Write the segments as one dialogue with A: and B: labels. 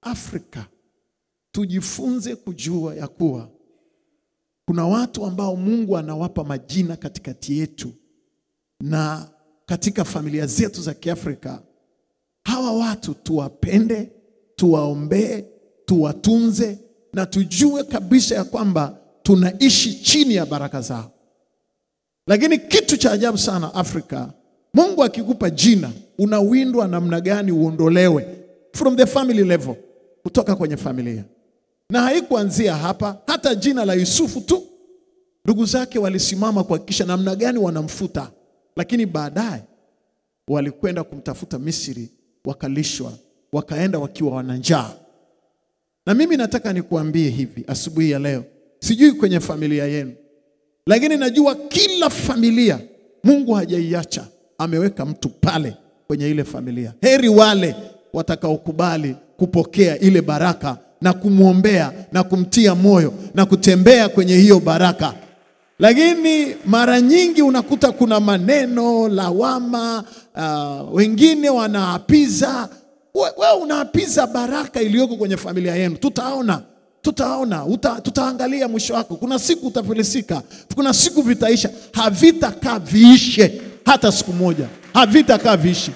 A: Afrika tujifunze kujua ya kuwa kuna watu ambao Mungu anawapa majina katikati yetu na katika familia zetu za Kiafrika. Hawa watu tuwapende, tuwaombee, tuwatunze na tujue kabisa ya kwamba tunaishi chini ya baraka zao. Lakini kitu cha ajabu sana Afrika, Mungu akikupa jina unawindwa namna gani uondolewe from the family level, kutoka kwenye familia. Na haikuanzia hapa, hata jina la Yusufu tu ndugu zake walisimama kuhakikisha namna gani wanamfuta, lakini baadaye walikwenda kumtafuta Misri, wakalishwa, wakaenda wakiwa wana njaa. Na mimi nataka nikuambie hivi asubuhi ya leo, sijui kwenye familia yenu, lakini najua kila familia Mungu hajaiacha, ameweka mtu pale kwenye ile familia. Heri wale watakaokubali kupokea ile baraka na kumwombea na kumtia moyo na kutembea kwenye hiyo baraka. Lakini mara nyingi unakuta kuna maneno lawama, uh, wengine wanaapiza. Wewe we unaapiza baraka iliyoko kwenye familia yenu. Tutaona, tutaona, uta, tutaangalia mwisho wako. Kuna siku utafilisika, kuna siku vitaisha, havitakaa viishe hata siku moja, havitakaa viishe.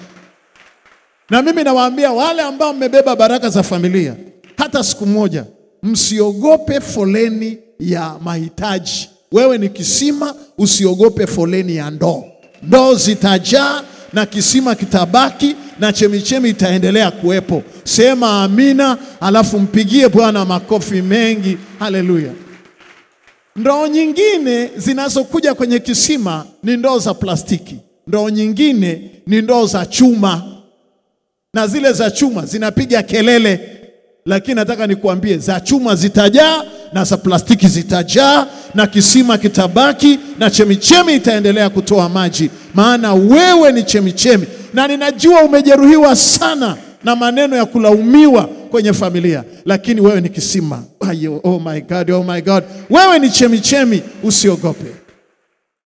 A: Na mimi nawaambia wale ambao mmebeba baraka za familia, hata siku moja msiogope foleni ya mahitaji. Wewe ni kisima, usiogope foleni ya ndoo. Ndoo zitajaa na kisima kitabaki na chemichemi itaendelea kuwepo. Sema amina, alafu mpigie Bwana makofi mengi. Haleluya. Ndoo nyingine zinazokuja kwenye kisima ni ndoo za plastiki, ndoo nyingine ni ndoo za chuma, na zile za chuma zinapiga kelele, lakini nataka nikuambie za chuma zitajaa na za plastiki zitajaa na kisima kitabaki na chemichemi itaendelea kutoa maji, maana wewe ni chemichemi. Na ninajua umejeruhiwa sana na maneno ya kulaumiwa kwenye familia, lakini wewe ni kisima. Ayo, oh my God, oh my God, wewe ni chemichemi, usiogope.